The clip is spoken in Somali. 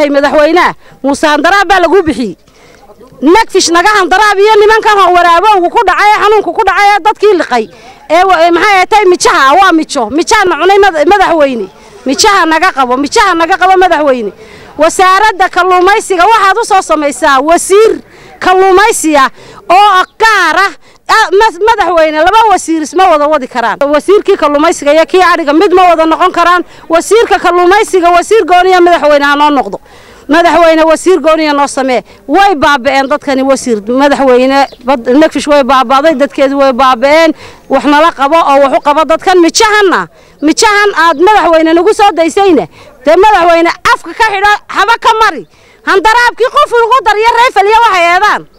leeyahay madaxweynaha muuse handaraab baa lagu bixiyey nagfish naga handaraab iyo nimankan waraabowgu ku dhacay ee xanuunku ku dhacay ee dadkii liqay ee maxay ahatay mijaha waa mijo mijaana cunay madaxweyne mijaha naga qabo mijaha naga qabo madaxweyne wasaaradda kalluumaysiga waxaad u soo samaysaa wasiir kalluumaysiya oo gaara madaxweyne laba wasiir isma wada wadi karaan wasiirkii kalluumaysiga iyo kii adhiga mid ma wada noqon karaan wasiirka kalluumaysiga wasiir gooniya madaxweyne ha noo noqdo madaxweyne wasiir gooniya noo samee way baaba'een dadkani wasiir madaxweyne nagfish way baaba'day dadkeedu way baaba'een wax nala qabo oo wax u qabo dadkan mijahanna mijahan aad madaxweyne nagu soo daysayna dee madaxweyne afka ka xidho haba ka mari handaraabkii qof ugu daryo reefel iyo waxay eedaan